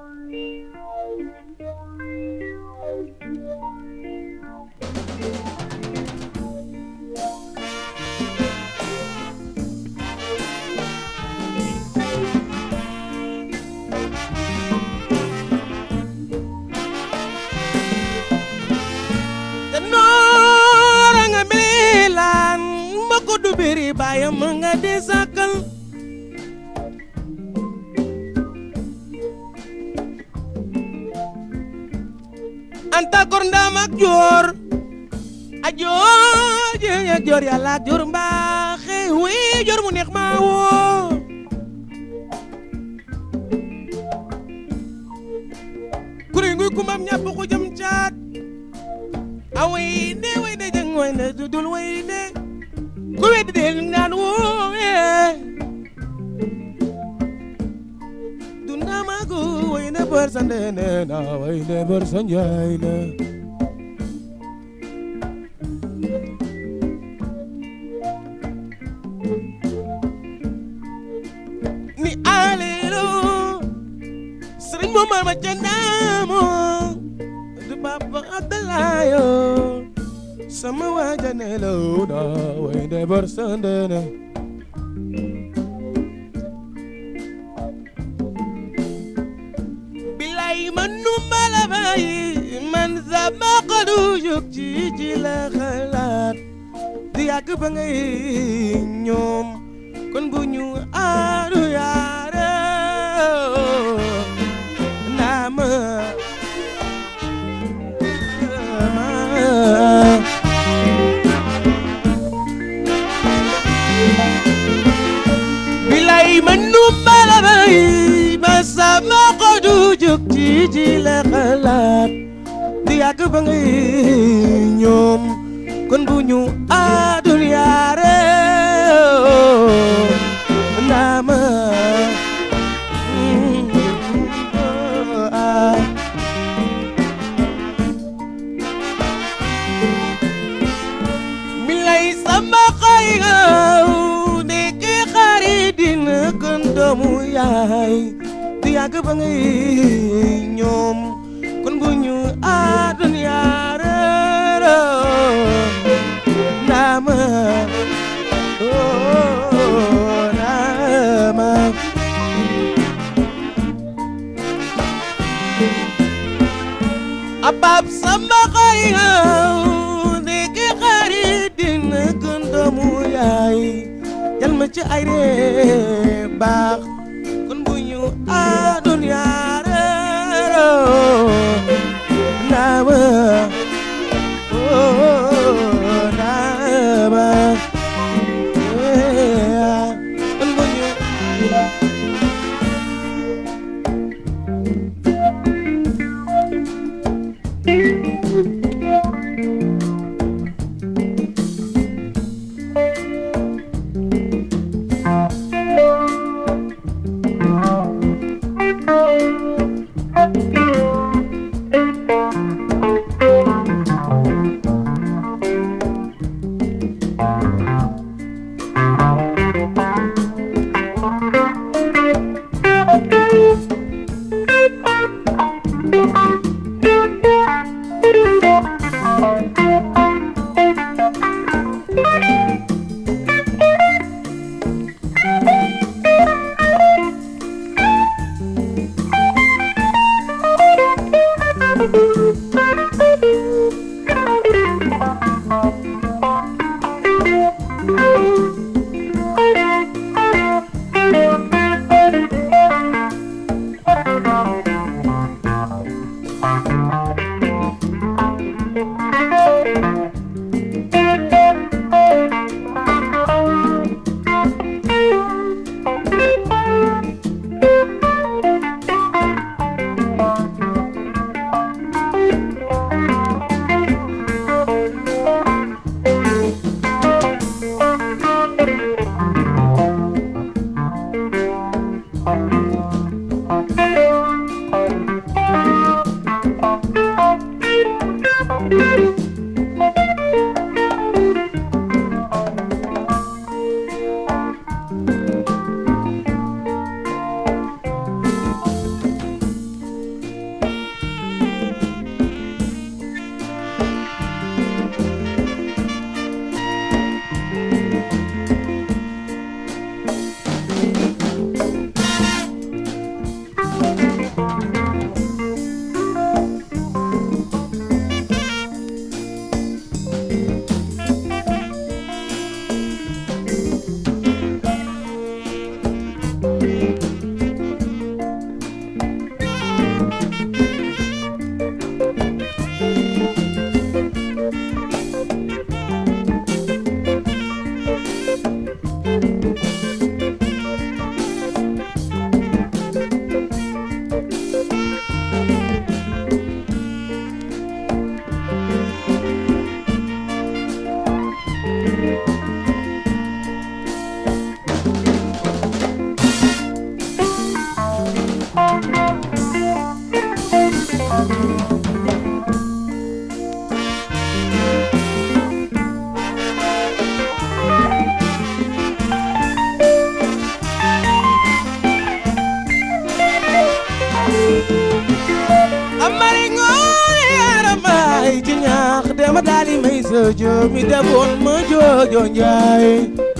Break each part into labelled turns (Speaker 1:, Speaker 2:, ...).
Speaker 1: te noora nga milaan ma ko du biri baayam nga di sàkkal anta kor ndaam ak joor a joor jeeg ak joor yàlla ak joor mbaaxe wi joor mu neex maa woo kuri nguy kumam ñàpp ko jëm caat a way de way de jeng way de dudul way de ku weddi de ngaan woowe dunda magu way de bër sa ndene na way de bër sa njaay na ni alelo sëriñ mo mar ma ca naamo du papa Abdalayo sama waaja ne la da way de bër sa ndene bilay man nu mala bayi man sama xolu jóg ci ci la xalaat di yàgg ba ngay ñoom kon bu ñu aaru yaare naa ma bilay man nu mala bayi ba sama xolu jóg ci ci la xalaat di yàgg ba ngay ñoom kon bu ñu aadul yaare naama milay sama xay ngaw ndeke xarit dina gën doomu yaay di yàgg ba ngay ñoom kon bu ñu aadul yaare naama oh naama abab sama xay ngaw ndeke xarit dina gën doomu yaay jal ma ci ay ree baax kon bu ñu aadun yaare naama oh naama yeah. kon bu ñu sama daali may sojo mi defoon ma joojo njaay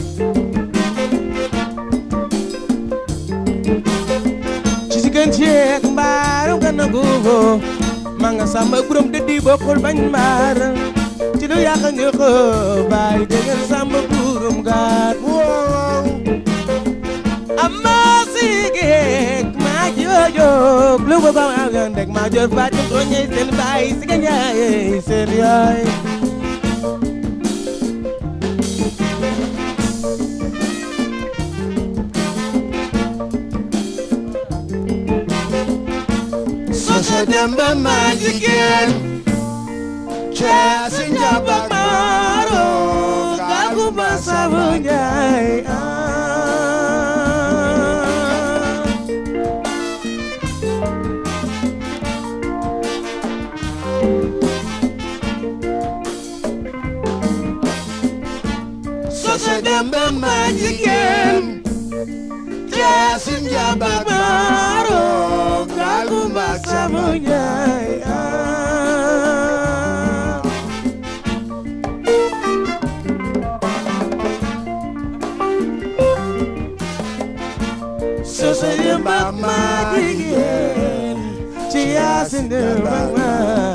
Speaker 1: ci si gën ceeg mbaaru gën a guufo ma nga samba buram dëddi bokkul bañ mbaar ci lu yàq nga ko baay déggal samba burum gaat wow amma sigek ma jojo lu ko ko agan dek ma jor fatim ko ñey seen baay si ga ñaay seen yaay
Speaker 2: Sosa demba ma jigéen Cee si njaba
Speaker 1: maro gagu ba sabu ñaay
Speaker 2: Sosa demba ma jigéen Cee si njaba
Speaker 1: maro gagu ba sabu ñaay Sosa demba ma jigéen ci yaasin demba ma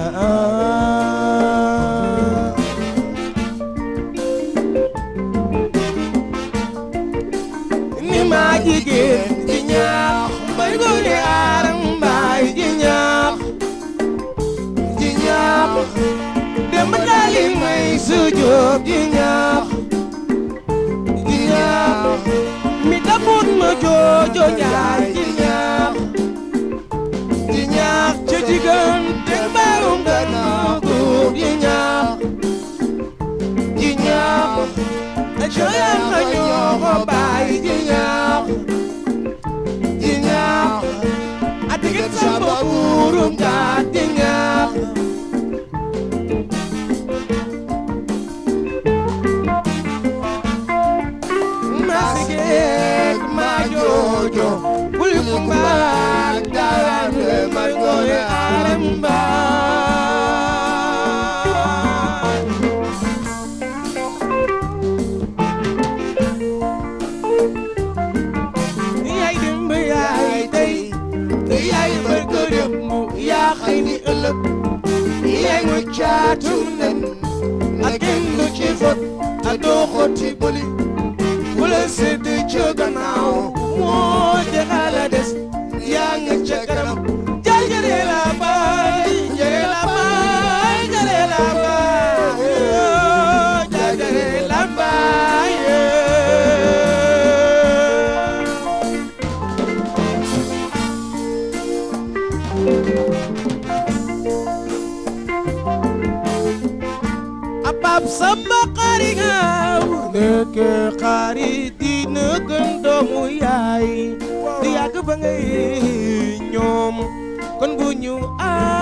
Speaker 1: ni ma jigéen ji ñaax mbay gone aram mbaay ji ñaax ji ñaax dem daali may sujoob ji ñaax ji ñaax mi dabut ma joojo njaay ji ñaax ji ñaax ca jigéen te mbaarum gannaaw góor ji ñaax ji ñaax Joyal ma ñoo ko bàyyi ji ñaax ji ñaax a digit samba buurum gaat ji ñaax ma sigeek ma joojo bul mu mbaag daane ma gooye aram mbaag yaay dem ba yaay tey yaay bër ko dem mu yaa xëy ni ëllëg yaay nga caatum nen ak kenn du ci fot a doo xotti bëli bu la sedd ca gannaaw moo jaxala des yaa nga ca kanam jaay jëre la baay jëre la baay jëre la baay jaay jëre la baay abab samba xari ngaaw nekk xari dina gën doomu yaay di yàgg ba ngay ñoom kon bu ñu